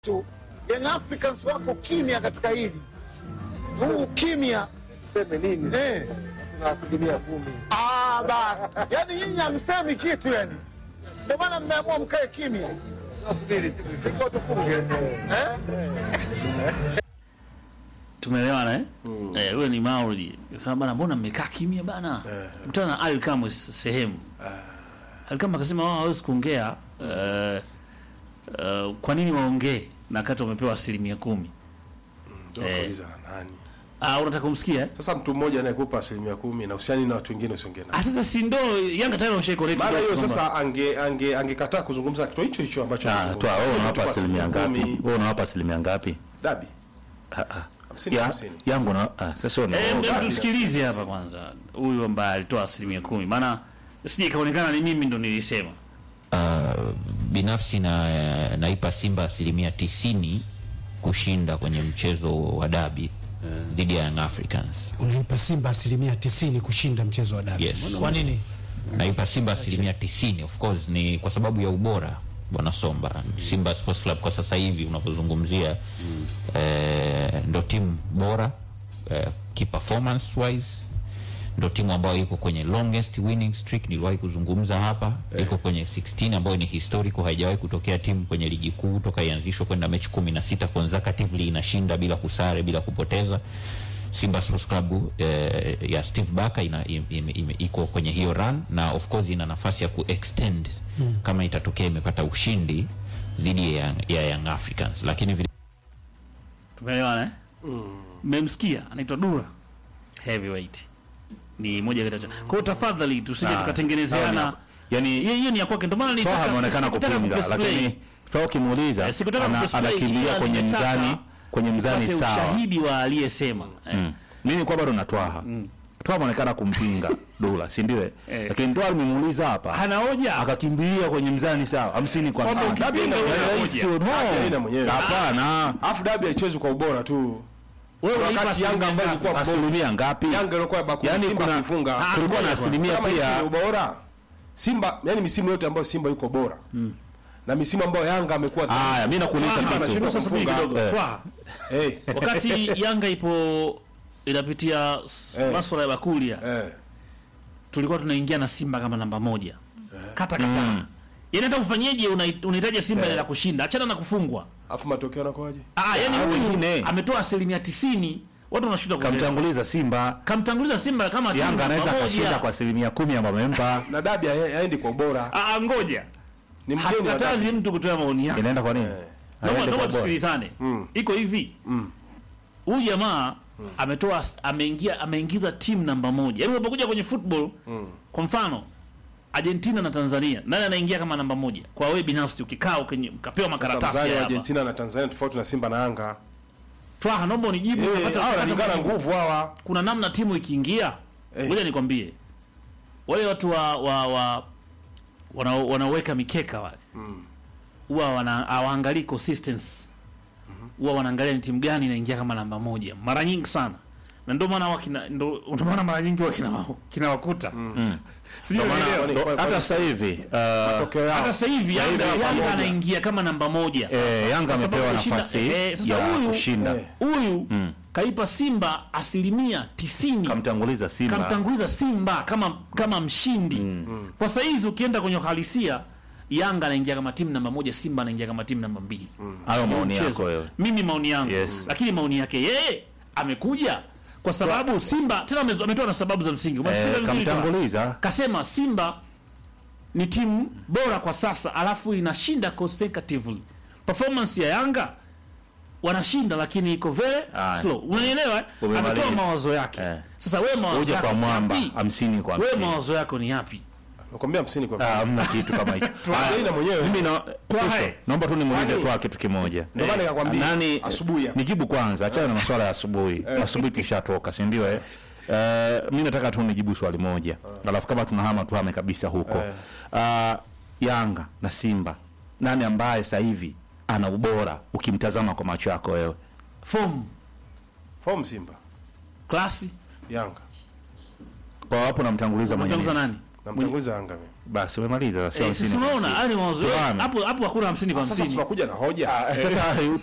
tu Young Africans wako kimya katika hili. Huu kimya Seme nini? eh. Tuna asilimia kumi. Ah, basi yaani nyinyi hamsemi kitu yani, ndio maana mmeamua mkae kimya Tunasubiri siku ifike tufunge. eh? tumeelewana eh? Eh, huyo ni Mauri. Sasa bana, mbona mmekaa kimya bana? Mtana na Ali Kamwe sehemu. Ali Kamwe akasema wao hawezi kuongea. Eh, eh, kwa nini waongee na kati wamepewa asilimia kumi? Ndio Eh. kauliza na nani? Ah, unataka kumsikia? eh? Sasa mtu mmoja anayekupa asilimia kumi na usiani na watu wengine usiongee Ah, nao. sasa si ndo Yanga tayari wameshakoleti. Maana hiyo sasa ange ange angekataa kuzungumza kitu hicho hicho ambacho Ah, anazungumza. toa wewe Mtu unawapa kwa asilimia ngapi? kumi, Wewe unawapa asilimia ngapi? Dabi. Ah, ah. Hamsini Ya, hamsini. yangu na ah, sasa una Eh, Dabi. mbe tusikilize hapa kwanza. Huyu ambaye alitoa asilimia kumi. Maana sije ikaonekana ni mimi ndo nilisema. Uh, binafsi na naipa Simba asilimia tisini kushinda kwenye mchezo wa dabi dhidi ya Young Africans. unaipa Simba asilimia tisini kushinda mchezo wa dabi. Yes. Kwa nini? Naipa Simba asilimia tisini of course ni kwa sababu ya ubora bwana Somba. Simba Sports Club kwa sasa hivi unavyozungumzia eh, ndo timu bora eh, ki performance wise ndo timu ambayo iko kwenye longest winning streak niliwahi kuzungumza hapa iko kwenye 16 ambayo ni historical haijawahi kutokea timu kwenye ligi kuu toka ianzishwe kwenda mechi 16 consecutively inashinda bila kusare bila kupoteza Simba Sports Club eh, ya Steve Barker ina, ime, ime, iko kwenye hiyo run na of course ina nafasi ya kuextend kama itatokea imepata ushindi dhidi ya, ya Young Africans lakini vile Tumeelewana eh? Mmemsikia anaitwa Dura Heavyweight. Ni moja kati ya kwa hiyo tafadhali tusije Ah, tukatengenezeana. sawa, yani Yeye yeye ni ya kwake ndio maana Toa nilitaka ameonekana sikutaka kupinga kudisplay. lakini toa ukimuuliza Eh, sikutaka ana- kudisplay, anakimbilia ila kwenye nimetaka mzani kwenye mzani tupate sawa. ushahidi wa aliyesema. Eh. Mm. Mimi kwa bado natwaha. Toa ameonekana kumpinga Dula, si ndio? eh? Eh. Lakini Toa nimemuuliza hapa. Hana hoja. Akakimbilia kwenye mzani sawa, 50 kwa Kwamba 50. ukipinga Yaani una rahisi hoja. tu, no. Haina mwenyewe. Hapana. Alafu dabi haichezwi kwa ubora tu. Wewe unaipa Wakati Yanga asilimia ambayo ngapi? ilikuwa mbovu. Asilimia ngapi? Yanga ilikuwa baku Yaani Simba kuna- kuifunga. Ah, Kulikuwa na ngoja asilimia Kama hichi ni pia ubora. Simba, yani misimu yote ambayo Simba yuko bora. Na misimu ambayo Yanga amekuwa Haya, mimi nakuuliza Simba kitu. anashindwa Sasa subiri kufunga. kidogo. Eh. Twa. Eh, Wakati Yanga ipo inapitia s- Eh. masuala ya bakulia eh. tulikuwa tunaingia na Simba kama namba moja kata kata mm. yani hata ufanyeje unai- unahitaji Simba ile la kushinda achana na kufungwa Alafu matokeo yanakuwaje? ah, yani Ah, huyu wengine. ametoa asilimia tisini watu wanashinda kuelewa. kamtanguliza Simba. kamtanguliza Simba kama timu Yanga namba anaweza moja. akashinda kwa asilimia kumi ambayo amempa. Na dabi hae- haendi kwa ubora. ah, ah, ngoja Ni mgeni wa hakatazi dabi. mtu kutoa maoni yake Inaenda kwa nini? Naomba- Haendi naomba kwa bora. tusikilizane Mm. iko hivi huyu jamaa ametoa ameingia ameingiza timu namba moja yaani unapokuja kwenye football kwa mfano Argentina na Tanzania nani anaingia kama namba moja kwa wewe binafsi ukikaa ukenye- ukapewa Sasa makaratasi mzani wa haya hapa Argentina na Tanzania tofauti na Simba na Yanga. twaha naomba unijibu Eh, utapata- hawa utapata wanalingana majibu. nguvu hawa. kuna namna timu ikiingia Eh. ngoja nikwambie wale watu wa, wa, wa wana, wanaweka mikeka wale huwa wana hawaangalii consistency huwa wanaangalia ni timu gani inaingia kama namba moja mara nyingi sana na ndio maana wakina ndio ndio maana mara nyingi wakina kinawakuta sijui Ndio maana- unaelewa? Kwani- ndo- kwani- hata sasa hivi uh, Matokeo yao. hata sasa hivi Sasa hivi Yanga hapa Yanga moja. anaingia kama namba moja sasa. eh, Yanga Kwa sababu amepewa kushinda- nafasi eh, sasa ya huyu- kushinda. Eh. huyu kaipa Simba asilimia tisini Kamtanguliza Simba. kamtanguliza Simba kama kama mshindi kwa saizi ukienda kwenye uhalisia Yanga anaingia kama timu namba moja, Simba anaingia kama timu namba mbili. Hayo Ndio maoni mchezo. yako wewe. Mimi maoni yangu Yes. lakini maoni yake yeye amekuja kwa sababu Simba tena ame- ametoa na sababu za msingi. Umesikiliza Eh, vizuri tu? kamtanguliza. Kasema Simba ni timu bora kwa sasa, alafu inashinda consecutively. Performance ya Yanga wanashinda lakini iko very Aya. slow. Unanielewa? eh? Umemaliza. Ametoa mawazo yake. Eh. Sasa wewe mawazo Uje yako kwa ni mwamba yapi? 50 kwa Wewe 50. mawazo yako ni yapi? Nakwambia 50 kwa Ah, hamna kitu kama hicho. Tuangalie na mwenyewe. Mimi na Twaha. Fuso, naomba tu nimuulize Kwani- tu kitu kimoja. Ndio maana nikakwambia Nani asubuhi hapa. Nijibu kwanza, achana na masuala ya asubuhi. Asubuhi tushatoka, si ndio eh? Eh, mimi nataka tu nijibu swali moja. Alafu kama tunahama tuhame kabisa huko. Ah, Yanga na Simba. Nani ambaye sasa hivi ana ubora ukimtazama kwa macho yako wewe? Form, Form Simba. klasi, Yanga. Kwa hapo namtanguliza mwenye unamtanguza nini? nani? namtanguliza Yanga mimi. basi umemaliza sio Eh, hamsini sisi kwa unaona hamsini. haya ni mawazo Tuame. hapo hapo hakuna 50 kwa Sasa 50 tunakuja na hoja Ah, sasa